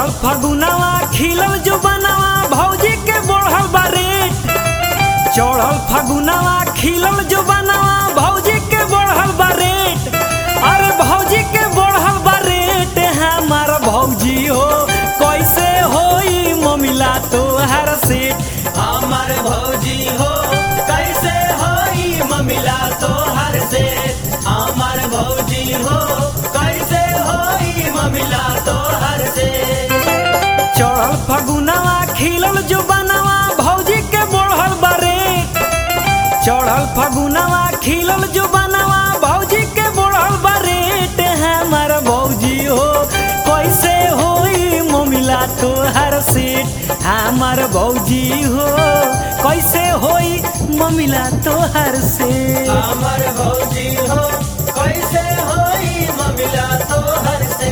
चढ़ल फगुनवा खिलल जो बनवा भौजी के बढ़ल बा रेट चढ़ल फगुनवा खिलल जो बनवा भौजी के बढ़ल बा रेट अरे भौजी के बढ़ल बा रेट हमार भौजी हो कैसे होई ममिला तोहर सेठ हमार भौजी हो कैसे होई ममिला तोहर से हमार भौजी हो कैसे होई ममिला तोहर से चढ़ल फगुनवा खिलल जो बनवा भौजी के बढ़ल बा रेट चढ़ल फगुनवा खिलल जो बनवा भौजी के बढ़ल बा रेट हमार भौजी हो कैसे होई ममिला तोहर सेठ हमार भौजी हो कैसे होई ममिला तोहर सेठ हमार भौजी हो कैसे होई ममिला तोहर से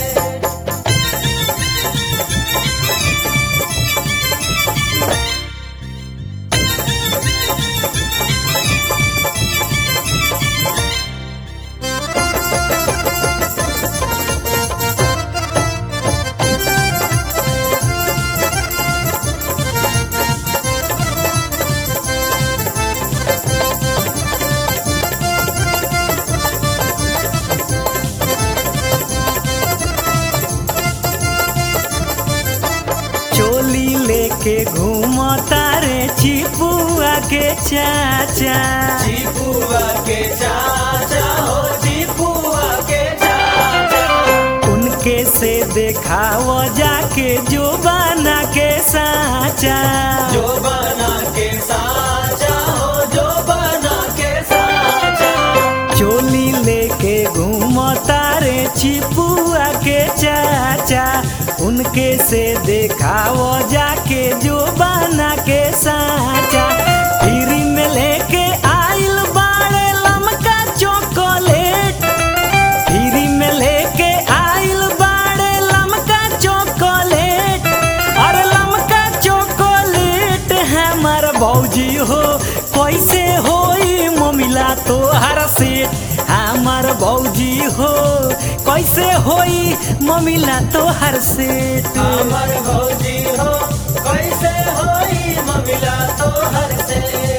चोली लेके घूमता रे चिपुआ के चाचा जीपुआ के चाचा हो जीपुआ के चाचा उनके से देखाव जाके जो बना के साचा जो बना के साचा हो जो बना के साचा चोली लेके घूमता रे चिपुआ के चाचा उनके से देखाव जाके जो बना के साचा फ्री में लेके आइल बाड़े लमका चॉकलेट फ्री में लेके आइल बाड़े लमका चॉकलेट अरे लमका चॉकलेट हमार भौजी हो कैसे होई ममिला तोहर सेठ हमार भौजी हो कैसे होई ममिला तोहर सेठ हमार भौजी हो कैसे होई ममिला तोहर से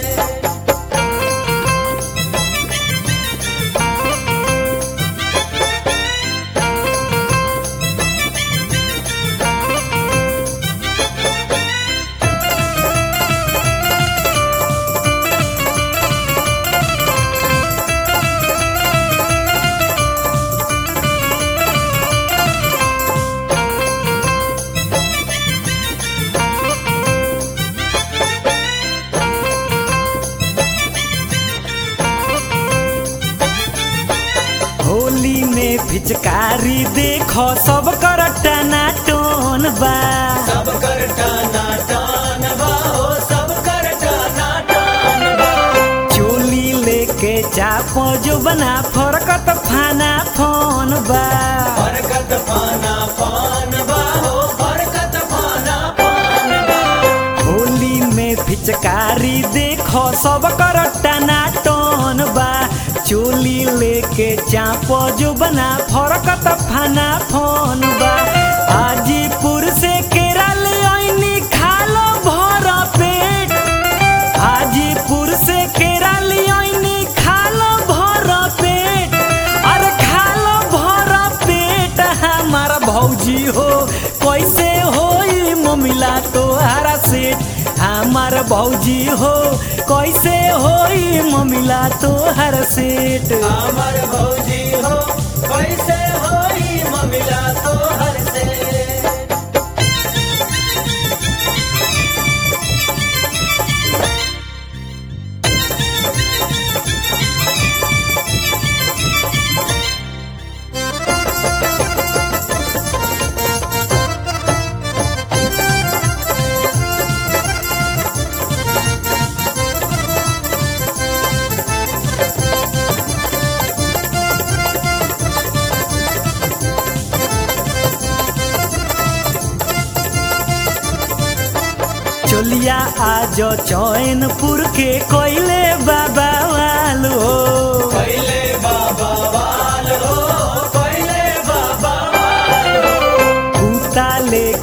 होली में पिचकारी देखो सब कर टनाटन बा सब कर टाना टान बा हो सब कर टाना टान बा चोली लेके चाप जो बना फरकत फाना फोन बा बरकत पाना पान बा हो बरकत पाना पान बा होली में पिचकारी देखो सब कर टनाटन बा चोली लेके चाप जो बना फरकत फाना फोन बा हाजीपुर से केरल आईनी खालो भर पेट हाजीपुर से केरल आईनी खालो भर पेट अरे खालो भर पेट हमार भौजी हो कैसे होई ममिला तोहरा सेठ हमार भौजी हो कैसे होई ममिला तोहर सेठ हमार भौजी हो कैसे होई ममिला तोहर से चोलिया आज चैनपुर के कोयले बाबा वालो पहले बाबा वाल हो पहले बाबा वाल हो कुत्ता ले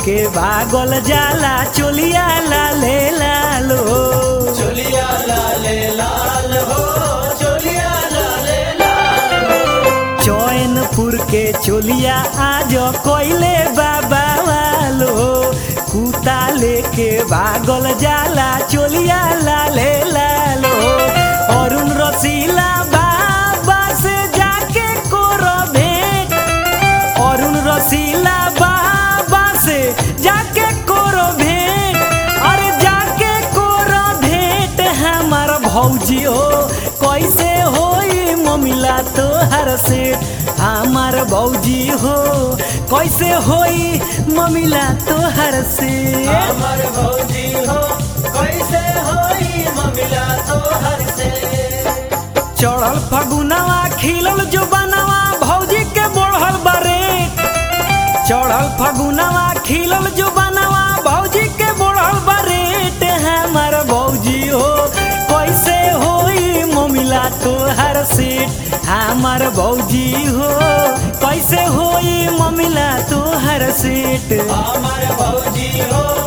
लेके भागल जाला चोलिया लाले लालो चोलिया लाले लाल हो चोलिया लाले लाल चैनपुर के चोलिया आज कोइले बाबा वालो कुता लेके भागल जाला चोलिया लाले लालो अरुण रसीला बाबा से जाके कोरो भेंट अरुण रसीला बाबा से जाके कोरो भेंट अरे जाके कोरो भेंट हमार भौजी हो कैसे होई ममिला तोहर से हमार भौजी हो कैसे होई ममिला तोहर से हमर भौजी हो कैसे होई ममिला तो हर से चढ़ल फगुनवा खिलल जो बनवा भौजी के बढ़ल बारे चढ़ल फगुनवा खिलल जो बनवा भौजी के बढ़ल बारे हमार भौजी हो कैसे होई ममिला तोहर सीट हमार भौजी हो कैसे होई ममिला तोहर सीट हमर भौजी हो